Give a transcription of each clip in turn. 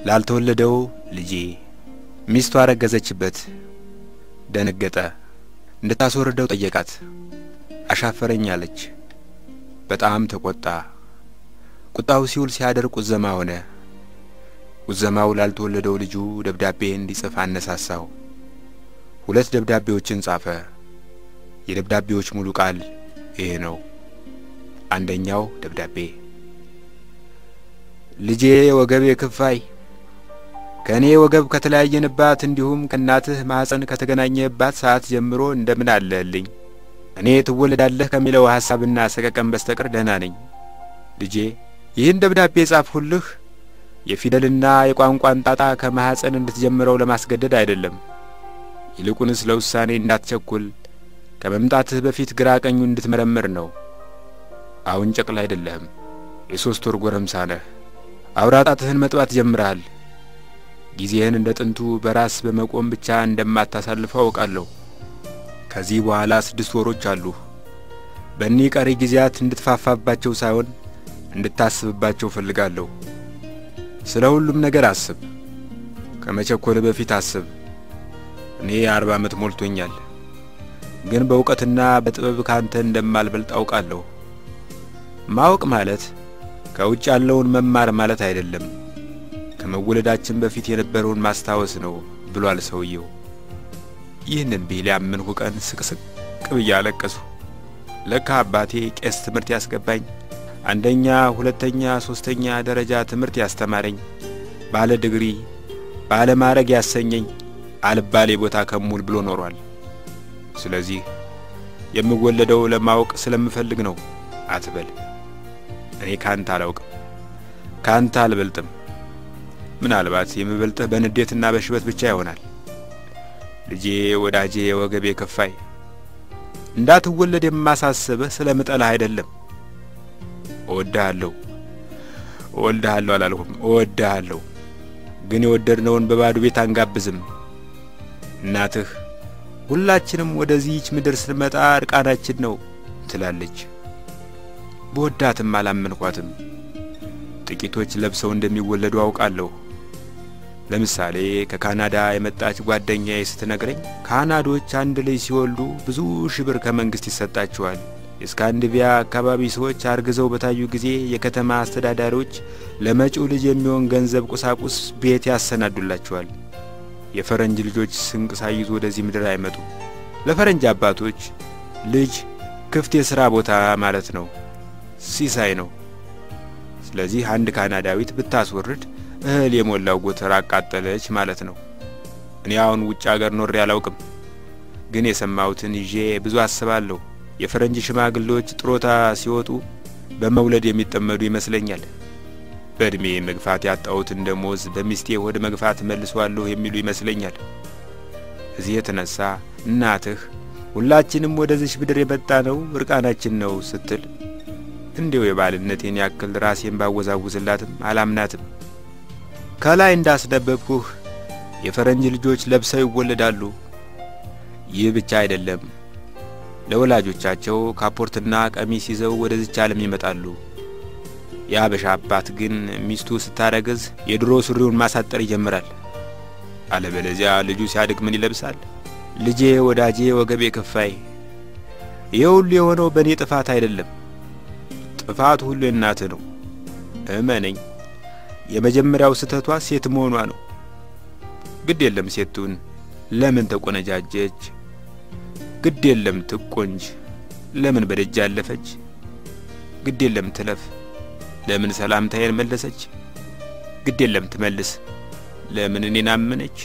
ላልተወለደው ልጄ ሚስቱ አረገዘችበት። ደነገጠ። እንድታስወርደው ጠየቃት። አሻፈረኝ አለች። በጣም ተቆጣ። ቁጣው ሲውል ሲያደር ቁዘማ ሆነ። ቁዘማው ላልተወለደው ልጁ ደብዳቤ እንዲጽፍ አነሳሳው። ሁለት ደብዳቤዎችን ጻፈ። የደብዳቤዎች ሙሉ ቃል ይሄ ነው። አንደኛው ደብዳቤ ልጄ ወገቤ ክፋይ ከእኔ ወገብ ከተለያየንባት እንዲሁም ከእናትህ ማኅፀን ከተገናኘህባት ሰዓት ጀምሮ እንደምን አለህልኝ? እኔ ትወለዳለህ ከሚለው ሐሳብና ሰቀቀን በስተቀር ደህና ነኝ። ልጄ ይህን ደብዳቤ የጻፍሁልህ የፊደልና የቋንቋን ጣጣ ከማኅፀን እንድትጀምረው ለማስገደድ አይደለም። ይልቁንስ ለውሳኔ እንዳትቸኩል ከመምጣትህ በፊት ግራ ቀኙ እንድትመረምር ነው። አሁን ጨቅላ አይደለህም። የሦስት ወር ጎረምሳ ነህ። አውራ ጣትህን መጥባት ጀምረሃል። ጊዜህን እንደ ጥንቱ በራስ በመቆም ብቻ እንደማታሳልፈው አውቃለሁ። ከዚህ በኋላ ስድስት ወሮች አሉህ። በእኒህ ቀሪ ጊዜያት እንድትፋፋባቸው ሳይሆን እንድታስብባቸው ፈልጋለሁ። ስለ ሁሉም ነገር አስብ። ከመቸኮል በፊት አስብ። እኔ የአርባ ዓመት ሞልቶኛል፣ ግን በእውቀትና በጥበብ ካንተ እንደማልበልጥ አውቃለሁ። ማወቅ ማለት ከውጭ ያለውን መማር ማለት አይደለም፣ ከመወለዳችን በፊት የነበረውን ማስታወስ ነው ብሏል ሰውየው። ይህንን ቢል ያመንሁ ቀን ስቅስቅ ብዬ አለቀስሁ። ለካ አባቴ ቄስ ትምህርት ያስገባኝ፣ አንደኛ፣ ሁለተኛ፣ ሦስተኛ ደረጃ ትምህርት ያስተማረኝ፣ ባለ ድግሪ ባለ ማዕረግ ያሰኘኝ አልባሌ ቦታ ከሙል ብሎ ኖሯል። ስለዚህ የምወለደው ለማወቅ ስለምፈልግ ነው አትበል። እኔ ካንተ አላውቅም፣ ካንተ አልበልጥም። ምናልባት የምበልጥህ በንዴትና በሽበት ብቻ ይሆናል። ልጄ፣ ወዳጄ፣ ወገቤ ከፋይ እንዳትወለድ የማሳስብህ ስለ ምጠላህ አይደለም። እወድሃለሁ፣ እወልድሃለሁ አላልሁም፣ እወድሃለሁ። ግን የወደድነውን በባዶ ቤት አንጋብዝም። እናትህ ሁላችንም ወደዚህች ምድር ስንመጣ እርቃናችን ነው ትላለች። በወዳትም አላመንኳትም። ጥቂቶች ለብሰው እንደሚወለዱ አውቃለሁ። ለምሳሌ ከካናዳ የመጣች ጓደኛዬ ስትነግረኝ ካናዶች አንድ ልጅ ሲወልዱ ብዙ ሺህ ብር ከመንግሥት ይሰጣቸዋል። የስካንዲቪያ አካባቢ ሰዎች አርግዘው በታዩ ጊዜ የከተማ አስተዳዳሪዎች ለመጪው ልጅ የሚሆን ገንዘብ፣ ቁሳቁስ፣ ቤት ያሰናዱላቸዋል። የፈረንጅ ልጆች ስንቅ ሳይዙ ወደዚህ ምድር አይመጡም። ለፈረንጅ አባቶች ልጅ ክፍት የሥራ ቦታ ማለት ነው፣ ሲሳይ ነው። ስለዚህ አንድ ካናዳዊት ብታስወርድ እህል የሞላው ጎተራ አቃጠለች ማለት ነው። እኔ አሁን ውጭ አገር ኖሬ አላውቅም፣ ግን የሰማሁትን ይዤ ብዙ አስባለሁ። የፈረንጅ ሽማግሌዎች ጥሮታ ሲወጡ በመውለድ የሚጠመዱ ይመስለኛል። በዕድሜ መግፋት ያጣሁትን ደሞዝ በሚስቴ ሆድ መግፋት መልሷለሁ የሚሉ ይመስለኛል። እዚህ የተነሳ እናትህ ሁላችንም ወደዚች ምድር የመጣ ነው እርቃናችን ነው ስትል እንዲው የባልነቴን ያክል ራሴን ባወዛውዝላትም አላምናትም። ከላይ እንዳስነበብኩህ የፈረንጅ ልጆች ለብሰው ይወለዳሉ። ይህ ብቻ አይደለም፣ ለወላጆቻቸው ካፖርትና ቀሚስ ይዘው ወደዚች ዓለም ይመጣሉ። የአበሻ አባት ግን ሚስቱ ስታረግዝ የድሮ ሱሪውን ማሳጠር ይጀምራል። አለበለዚያ ልጁ ሲያድግ ምን ይለብሳል? ልጄ፣ ወዳጄ፣ ወገቤ ከፋይ፣ ይህ ሁሉ የሆነው በእኔ ጥፋት አይደለም። ጥፋቱ ሁሉ የእናትህ ነው። እመነኝ። የመጀመሪያው ስህተቷ ሴት መሆኗ ነው። ግድ የለም ሴቱን ለምን ተቆነጃጀች? ግድ የለም ትቆንጅ፣ ለምን በደጅ አለፈች? ግድ የለም ትለፍ፣ ለምን ሰላምታዬን መለሰች? ግድ የለም ትመልስ፣ ለምን እኔን አመነች?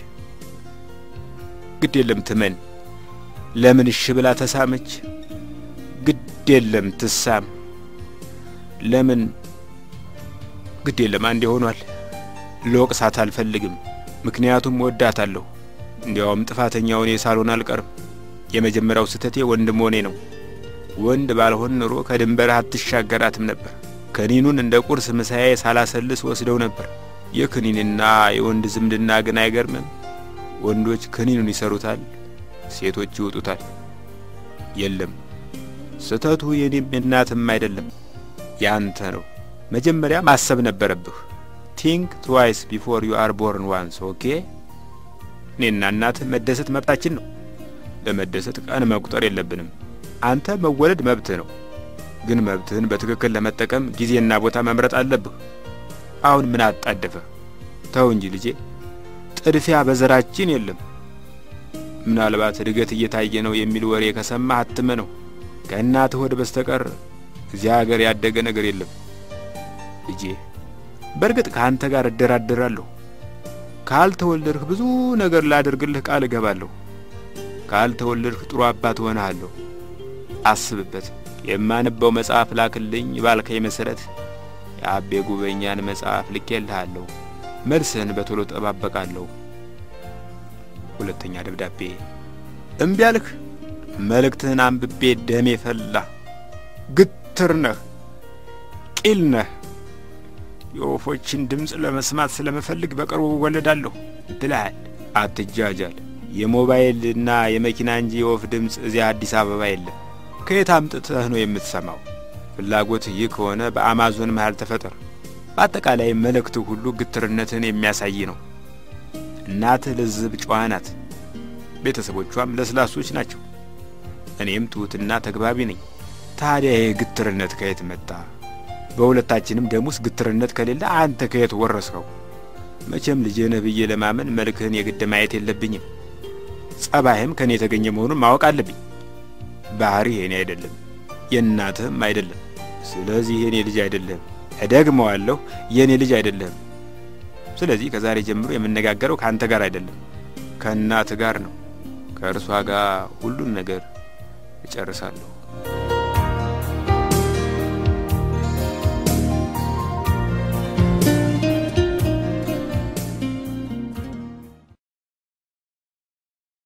ግድ የለም ትመን፣ ለምን እሺ ብላ ተሳመች? ግድ የለም ትሳም፣ ለምን ግድ የለም አንዴ ሆኗል። ልወቅሳት አልፈልግም፣ ምክንያቱም ወዳታለሁ። እንዲያውም ጥፋተኛው እኔ ሳልሆን አልቀርም። የመጀመሪያው ስህተቴ ወንድ መሆኔ ነው። ወንድ ባልሆን ኑሮ ከድንበርህ አትሻገራትም ነበር። ከኒኑን እንደ ቁርስ ምሳዬ ሳላሰልስ ወስደው ነበር። የክኒንና የወንድ ዝምድና ግን አይገርምም? ወንዶች ክኒኑን ይሰሩታል፣ ሴቶች ይውጡታል። የለም ስህተቱ የኔም የእናትም አይደለም፣ ያንተ ነው። መጀመሪያ ማሰብ ነበረብህ። ቲንክ ትዋይስ ቢፎር ዩ አር ቦርን ዋንስ ኦኬ። እኔና እናትህ መደሰት መብታችን ነው። ለመደሰት ቀን መቁጠር የለብንም። አንተ መወለድ መብትህ ነው፣ ግን መብትህን በትክክል ለመጠቀም ጊዜና ቦታ መምረጥ አለብህ። አሁን ምን አጣደፈ? ተው እንጂ ልጄ፣ ጥድፊያ በዘራችን የለም። ምናልባት እድገት እየታየ ነው የሚል ወሬ ከሰማህ አትመነው። ከእናትህ ሆድ በስተቀር እዚያ ሀገር ያደገ ነገር የለም ልጄ። በእርግጥ ከአንተ ጋር እደራደራለሁ። ካልተወለድህ ብዙ ነገር ላደርግልህ ቃል እገባለሁ። ካልተወለድህ ጥሩ አባት እሆንሃለሁ። አስብበት። የማንበው መጽሐፍ ላክልኝ ባልከኝ መሰረት የአቤ ጉበኛን መጽሐፍ ልኬልሃለሁ። መልስህን በቶሎ ጠባበቃለሁ። ሁለተኛ ደብዳቤ። እምቢ አልህ። መልእክትህን አንብቤ ደሜ ፈላ። ግትር ነህ፣ ቂል ነህ። የወፎችን ድምፅ ለመስማት ስለምፈልግ በቅርቡ እወለዳለሁ ብለሃል። አትጃጃል። የሞባይልና የመኪና እንጂ የወፍ ድምፅ እዚያ አዲስ አበባ የለም። ከየት አምጥተህ ነው የምትሰማው? ፍላጎት ይህ ከሆነ በአማዞን መሃል ተፈጠር። በአጠቃላይ መልእክትህ ሁሉ ግትርነትህን የሚያሳይ ነው። እናትህ ልዝብ ጨዋ ናት። ቤተሰቦቿም ለስላሶች ናቸው። እኔም ትሑትና ተግባቢ ነኝ። ታዲያ ይህ ግትርነት ከየት መጣ? በሁለታችንም ደም ውስጥ ግትርነት ከሌለ አንተ ከየት ወረስኸው? መቼም ልጄ ነህ ብዬ ለማመን መልክህን የግድ ማየት የለብኝም። ጸባይህም ከእኔ የተገኘ መሆኑን ማወቅ አለብኝ። ባህሪህ የኔ አይደለም፣ የእናትህም አይደለም። ስለዚህ የኔ ልጅ አይደለም። እደግመዋለሁ፣ የኔ ልጅ አይደለም። ስለዚህ ከዛሬ ጀምሮ የምነጋገረው ከአንተ ጋር አይደለም፣ ከእናትህ ጋር ነው። ከእርሷ ጋር ሁሉን ነገር እጨርሳለሁ።